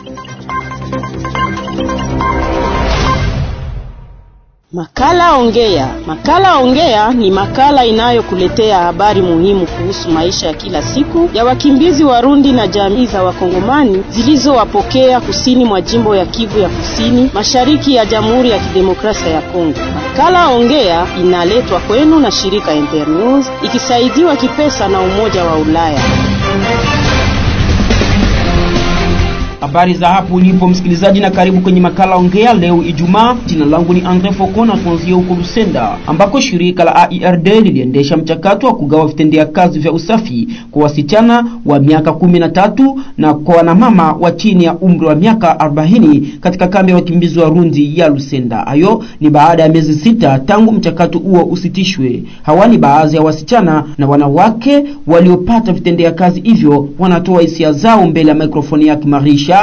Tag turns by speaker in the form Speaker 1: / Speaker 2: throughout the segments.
Speaker 1: Makala Ongea. Makala Ongea ni makala inayokuletea habari muhimu kuhusu maisha ya kila siku ya wakimbizi Warundi na jamii za Wakongomani zilizowapokea kusini mwa jimbo ya Kivu ya Kusini, mashariki ya Jamhuri ya Kidemokrasia ya Kongo. Makala Ongea inaletwa kwenu na shirika Internews ikisaidiwa kipesa na Umoja wa Ulaya.
Speaker 2: Habari za hapo ulipo msikilizaji, na karibu kwenye makala ongea leo Ijumaa. Jina langu ni Andre Foko na tuanzie huko Lusenda ambako shirika la AIRD liliendesha mchakato wa kugawa vitendea kazi vya usafi kwa wasichana wa miaka kumi na tatu na kwa wanamama wa chini ya umri wa miaka 40 katika kambi ya wakimbizi wa Rundi ya Lusenda. Hayo ni baada ya miezi sita tangu mchakato huo usitishwe. Hawa ni baadhi ya wasichana na wanawake waliopata vitendea kazi hivyo, wanatoa hisia zao mbele ya mikrofoni yake Marisha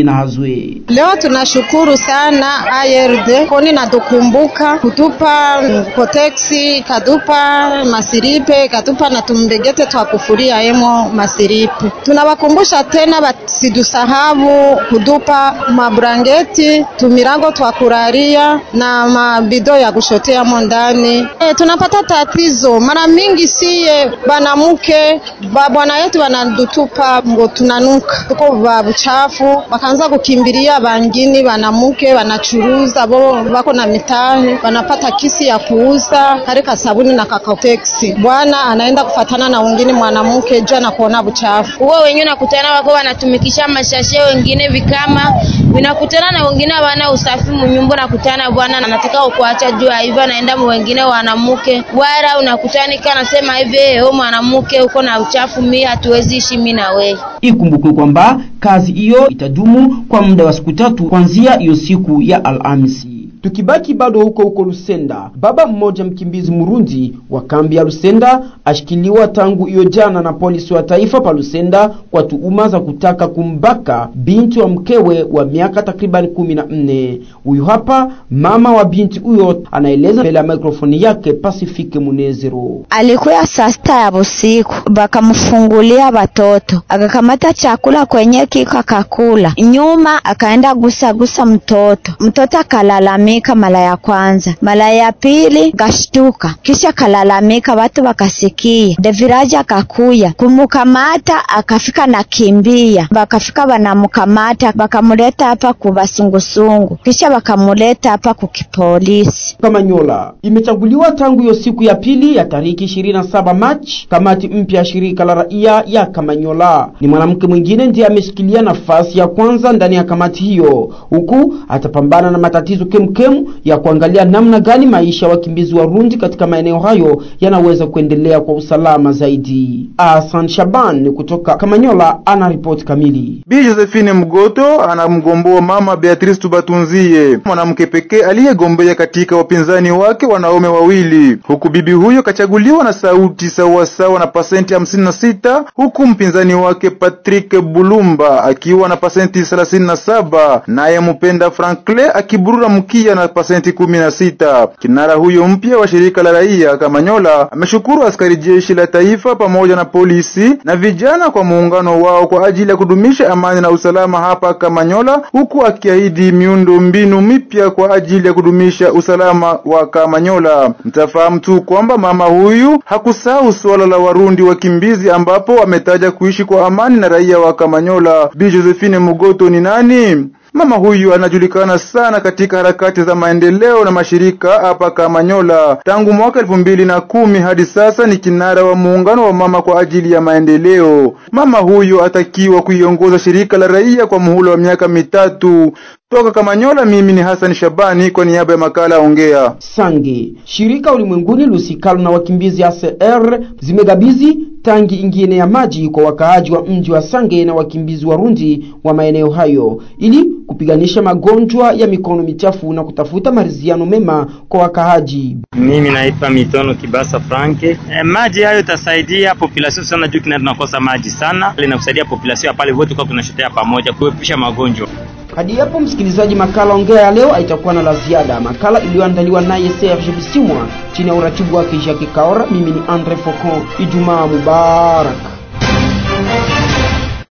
Speaker 3: Leo tunashukuru sana ARD koni natukumbuka kutupa koteksi katupa masiripe katupa na tumbegete twa kufuria emo masiripe. Tunawakumbusha tena basidusahabu kutupa mabrangeti tumirango twa kuraria na mabido ya kushotea mo ndani. E, tunapata tatizo mara mingi siye banamuke babwana yetu wanadutupa ngo tunanuka tuko babuchafu wakaanza kukimbilia bangini banamuke wanachuruza bo bako na mitahe wanapata kisi ya kuuza karika sabuni na kakateksi. Bwana anaenda kufatana na wengine mwanamke jua na kuona buchafu
Speaker 4: huo, wengine nakutana wako wanatumikisha mashashe, wengine vikama vinakutana na wengine wana usafi munyumba, nakutana bwana anataka kuacha jua hivyo, anaenda wengine wanamuke wara unakutana kana sema hivi wewe mwanamke uko na uchafu, mimi hatuwezi ishi mimi na wewe.
Speaker 2: Ikumbukwe kwamba kazi hiyo itadumu kwa muda wa siku tatu kuanzia hiyo siku ya Alhamisi. Tukibaki bado huko huko Lusenda, baba mmoja mkimbizi Murundi wa kambi ya Lusenda ashikiliwa tangu hiyo jana na polisi wa taifa pa Lusenda kwa tuhuma za kutaka kumbaka binti wa mkewe wa miaka takriban kumi na nne. Huyu hapa mama wa binti huyo anaeleza mbele ya mikrofoni yake Pasifike Munezero.
Speaker 5: Alikuya saa sita ya busiku, bakamfungulia watoto, akakamata chakula kwenye kiko akakula, nyuma akaenda gusa gusa mtoto, mtoto akalalamika mara ya kwanza, mara ya pili gashtuka, kisha kalalamika, watu wakasikia. Deviraji akakuya kumukamata, akafika na kimbia, bakafika banamukamata, bakamuleta hapa kubasungusungu, kisha bakamuleta hapa kukipolisi.
Speaker 2: Kamanyola imechaguliwa tangu hiyo siku ya pili ya tariki 27 Machi kamati mpya ya shirika la raia ya Kamanyola. Ni mwanamke mwingine ndiye ameshikilia nafasi ya kwanza ndani ya kamati hiyo, huku atapambana na matatizo kemkem ya kuangalia namna gani maisha ya wakimbizi Warundi katika maeneo hayo yanaweza kuendelea kwa usalama zaidi. Asan Shaban kutoka Kamanyola ana ripoti kamili.
Speaker 6: Bi Josephine Mgoto anamgomboa mama Beatrice Tubatunzie, mwanamke pekee aliyegombea katika wapinzani wake wanaume wawili, huku bibi huyo kachaguliwa na sauti sawasawa na pasenti hamsini na sita huku mpinzani wake Patrick Bulumba akiwa na pasenti thelathini na saba naye Mupenda Franklin akiburura mkia na pasenti kumi na sita. Kinara huyo mpya wa shirika la raia Kamanyola ameshukuru askari jeshi la taifa pamoja na polisi na vijana kwa muungano wao kwa ajili ya kudumisha amani na usalama hapa Kamanyola, huku akiahidi miundo mbinu mipya kwa ajili ya kudumisha usalama wa Kamanyola. Mtafahamu tu kwamba mama huyu hakusahau suala la Warundi wakimbizi, ambapo ametaja kuishi kwa amani na raia wa Kamanyola. Bi Josephine Mugoto ni nani? Mama huyu anajulikana sana katika harakati za maendeleo na mashirika hapa Kamanyola. Tangu mwaka elfu mbili na kumi hadi sasa ni kinara wa muungano wa mama kwa ajili ya maendeleo. Mama huyu atakiwa kuiongoza shirika la raia kwa muhula wa miaka mitatu. Toka Kamanyola, mimi ni Hassan Shabani kwa niaba ya makala Ongea.
Speaker 2: Sange, shirika ulimwenguni lusikalo na wakimbizi ACR zimegabizi tangi ingine ya maji kwa wakaaji wa mji wa Sange na wakimbizi Warundi wa maeneo hayo ili kupiganisha magonjwa ya mikono michafu na kutafuta maridhiano mema kwa wakaaji.
Speaker 7: Mimi naitwa Mitono Kibasa Franke. E, maji hayo itasaidia population sana juu kina tunakosa maji sana, linakusaidia population ya pale wote kwa tunashotea pamoja kuepusha magonjwa.
Speaker 2: Hadi hapo msikilizaji, makala ongea ya leo haitakuwa na la ziada. Makala iliyoandaliwa naye Serge Bisimwa chini ya uratibu wake Jacques Kaora. Mimi ni Andre Focon. Ijumaa mubarak.